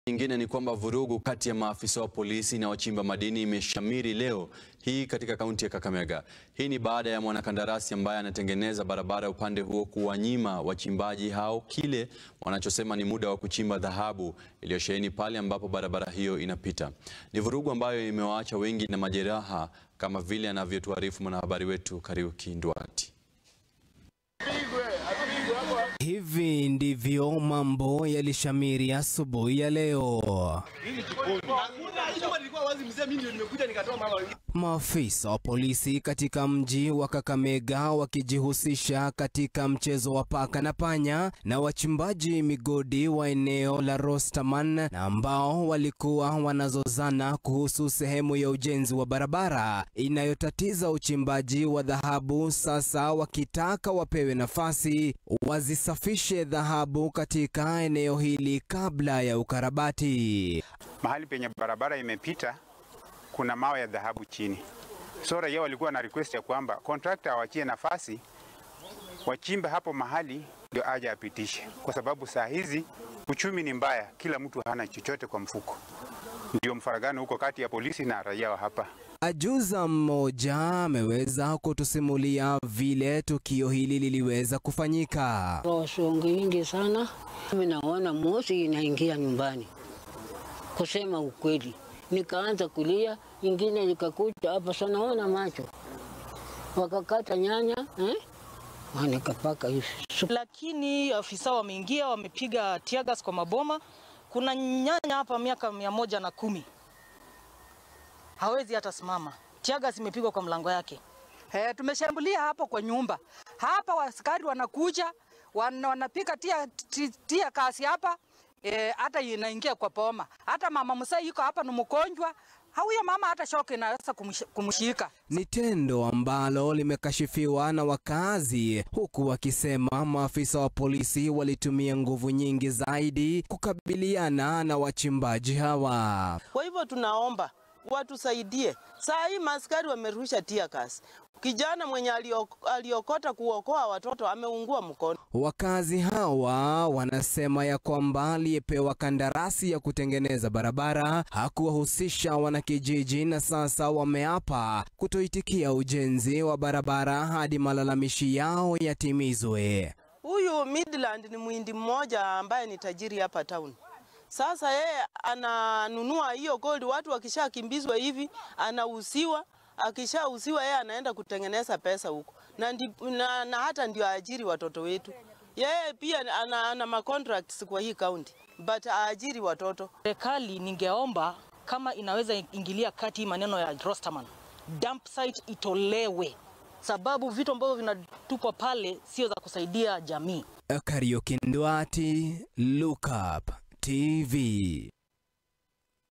nyingine ni kwamba vurugu kati ya maafisa wa polisi na wachimba madini imeshamiri leo hii katika kaunti ya Kakamega. Hii ni baada ya mwanakandarasi ambaye anatengeneza barabara upande huo kuwanyima wachimbaji hao kile wanachosema ni muda wa kuchimba dhahabu iliyosheheni pale ambapo barabara hiyo inapita. Ni vurugu ambayo imewaacha wengi na majeraha kama vile anavyotuarifu mwanahabari wetu Kariuki Ndwati. Hivi ndivyo mambo yalishamiri asubuhi ya leo. Maafisa wa polisi katika mji wa Kakamega wakijihusisha katika mchezo wa paka na panya na wachimbaji migodi wa eneo la Rostaman na ambao walikuwa wanazozana kuhusu sehemu ya ujenzi wa barabara inayotatiza uchimbaji wa dhahabu, sasa wakitaka wapewe nafasi wazisafishe dhahabu katika eneo hili kabla ya ukarabati. Mahali penye barabara imepita kuna mawe ya dhahabu chini, so raia walikuwa na request ya kwamba contractor awachie nafasi wachimbe hapo mahali ndio aje apitishe, kwa sababu saa hizi uchumi ni mbaya, kila mtu hana chochote kwa mfuko. Ndio mfaragano huko kati ya polisi na raia wa hapa. Ajuza mmoja ameweza kutusimulia vile tukio hili liliweza kufanyika. Rosongi nyingi sana, mimi naona moshi inaingia nyumbani. Kusema ukweli, nikaanza kulia, ingine likakuja hapa sana, naona macho wakakata nyanya eh? Nikapaka hivi lakini afisa wameingia wamepiga tiagas kwa maboma. Kuna nyanya hapa miaka mia moja na kumi hawezi hata simama, tiagas imepigwa kwa mlango yake. He, tumeshambulia hapo kwa nyumba hapa, waskari wanakuja wan, wanapika tia, tia, tia kasi hapa e, hata inaingia kwa poma. Hata mama msai yuko hapa ni mgonjwa, huyo mama hata shoki inaweza kumshika. Ni tendo ambalo limekashifiwa na wakazi, huku wakisema maafisa wa polisi walitumia nguvu nyingi zaidi kukabiliana na wachimbaji hawa. Kwa hivyo tunaomba watusaidie. Saa hii maskari wamerusha tear gas. Kijana mwenye aliokota kuokoa watoto ameungua mkono. Wakazi hawa wanasema ya kwamba aliyepewa kandarasi ya kutengeneza barabara hakuwahusisha wanakijiji, na sasa wameapa kutoitikia ujenzi wa barabara hadi malalamishi yao yatimizwe. Huyu Midland ni mwindi mmoja ambaye ni tajiri hapa town. Sasa yeye ananunua hiyo gold, watu wakishakimbizwa hivi anauziwa, akishauziwa yeye anaenda kutengeneza pesa huko na, ndi, na, na hata ndio aajiri watoto wetu. Yeye pia ana, ana ma contracts kwa hii county but aajiri watoto. Serikali ningeomba kama inaweza ingilia kati maneno ya Rosterman, dump site itolewe, sababu vitu ambavyo vinatupwa pale sio za kusaidia jamii. Kariuki Ndwati, Look Up TV.